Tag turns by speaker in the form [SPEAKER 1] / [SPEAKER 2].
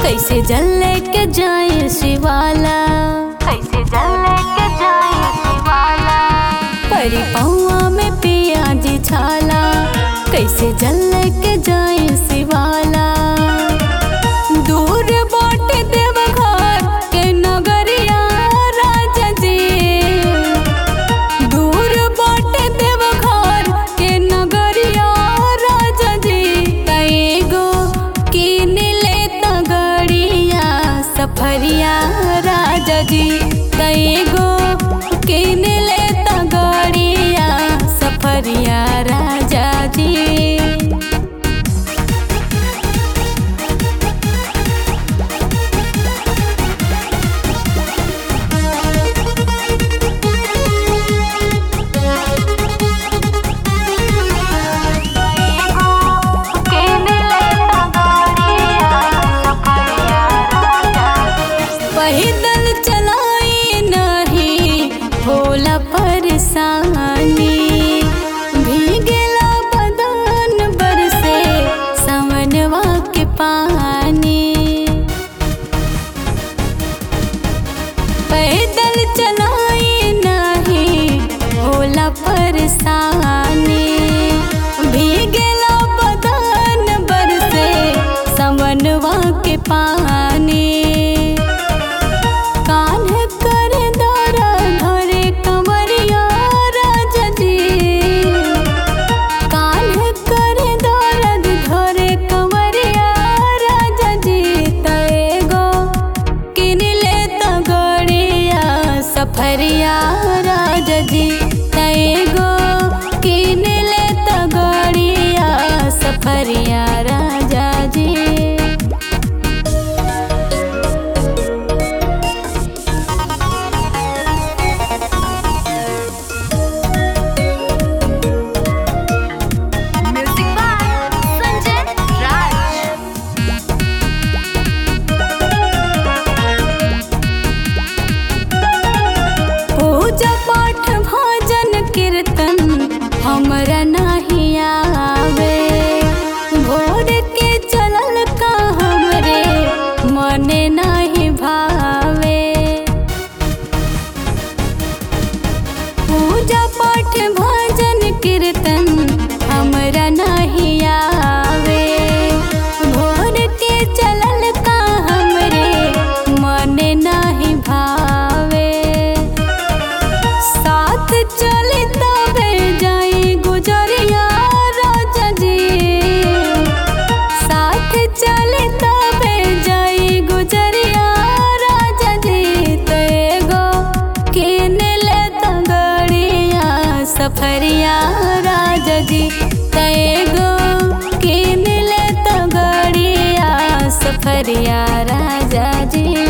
[SPEAKER 1] कैसे जल लेके जाए शिवाला
[SPEAKER 2] कैसे जल लेके जाए शिवाला
[SPEAKER 1] परी पौआ में पिया जी छाला कैसे जल लेके जाए शिवाला दूर बाट देव घर के नगरिया राजा जी दूर बाट देव घर के नगरिया राजा जी कईगो किन ले तगड़िया सफरिया राजा जी कईगो किन ले तगड़िया सफरिया राजा जी
[SPEAKER 2] केने लेता गाड़िया सफरिया राजा
[SPEAKER 1] पैदल चलाई नहीं होला परेशानी भीगेला बदन बरसे सावनवा के पानी पैदल चलाई नहीं होला परेशानी भीगेला बदन बरसे सावनवा के पानी कान्ह कर दरा धरे कंवरिया राजा जी कान्ह कर दर्द धरे कंवरिया राजा जी तएगो किन ले तगड़िया सफरिया राजा जी तएगो किन ले तगड़िया सफरिया राजा जी
[SPEAKER 2] म्यूजिक बाय संजय राज
[SPEAKER 1] पूजा पाठ भजन कीर्तन हमरा नहीं आवे भोर के चलल का हमरे मने नहीं भावे पूजा पाठ भजन कीर्तन हमरा नहीं आवे भोर के चलल का हमरे मने नहीं भावे साथ चले तबे जाई गुजरिया राजा जी साथ चले तबे जाई गुजरिया राजा जी तेगो किन ले तगड़िया सफरिया राजा जी तेगो किन ले तगड़िया सफरिया राजा जी